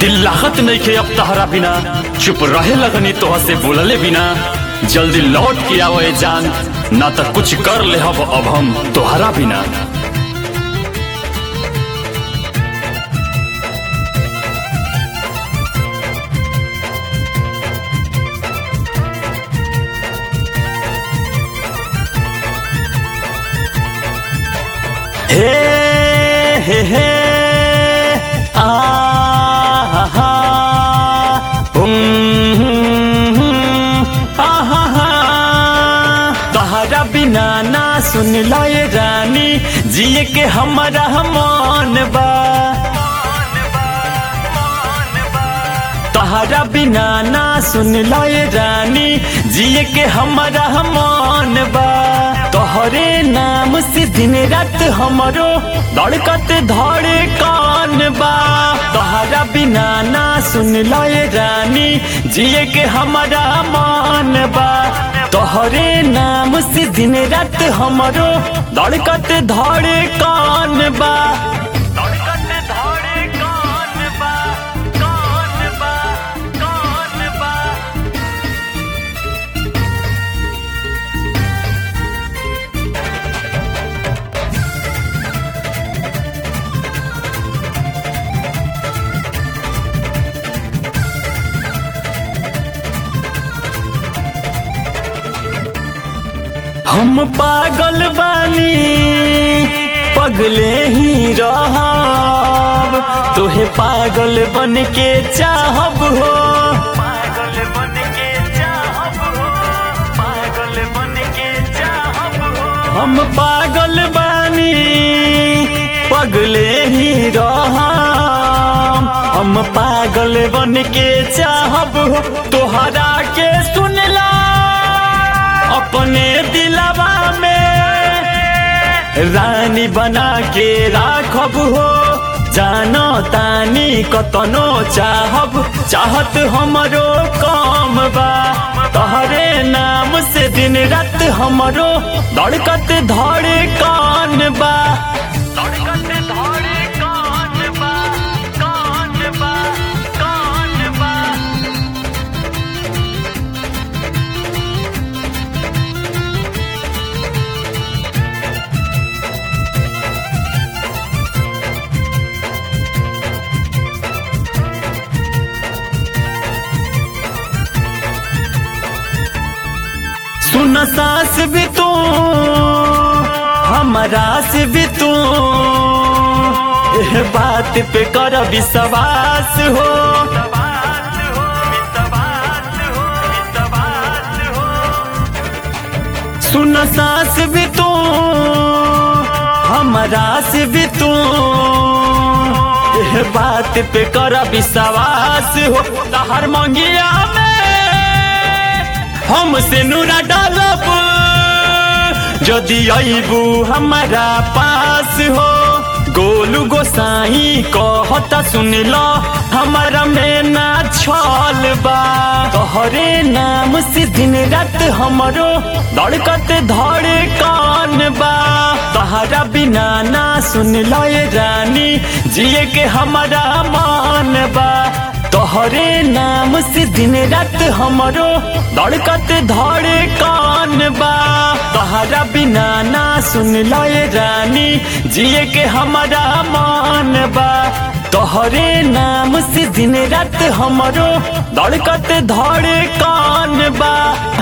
दिल लागत नहीं खे अब तहरा बिना चुप रहे लगनी तोह से बोलले बिना जल्दी लौट के आवे जान ना तो कुछ कर ले अब अब हम तोहरा बिना हे हे हे आ हा हा उम, आ हा हा तहरा बिना ना सुन लाए रानी जिए के हमारा मन बा तहरा बिना ना सुन लाए रानी जिए के हमारा मन बा तोहरे नाम से दिन रात हमरो धड़कत धड़े कान बा तहरा बिना ना सुन लाए रानी जिए के हमारा मन बा तोहरे नाम से दिन रात हमरो धड़कत धड़े कान बा धड़कत धड़े कान बा कान बा कान बा हम पागल बानी पगले ही रहब तोहे पागल बन के चाहब हो पागल बन के चाहब हो पागल बन के चाहब हो हम पागल बानी पगले ही रहब हम पागल बन के चाहब हो तोहरा के सुनला अपने दिलवा में रानी बना के राखब हो जानो तानी कतनो चाहब चाहत हमरो कम बा तहरे नाम से दिन रात हमरो धड़कत धड़े कान बा धड़कत धड़े कान बा कान बा कान बा सुन सास भी तू हमारा से भी तू एह बात पे कर विश्वास हो सुन सास भी तू हमारा से भी तू एह बात पे कर विश्वास हो तहर मंगिया में हमसे नूरा डालब यदि अबू हमारा पास हो गोलू गोसाई कहता सुन लो हमारा में ना छल बा तोहरे नाम से दिन रात हमरो धड़कत धड़े कान बा तहरा बिना ना सुन लो ये रानी जिए के हमारा मान बा तोहरे नाम से दिन रात हमरो धड़कत धड़े कान बा तहरा बिना ना सुन लाए रानी जिए के हमारा मान बा तोहरे नाम से दिन रात हमरो धड़कत धड़े कान बा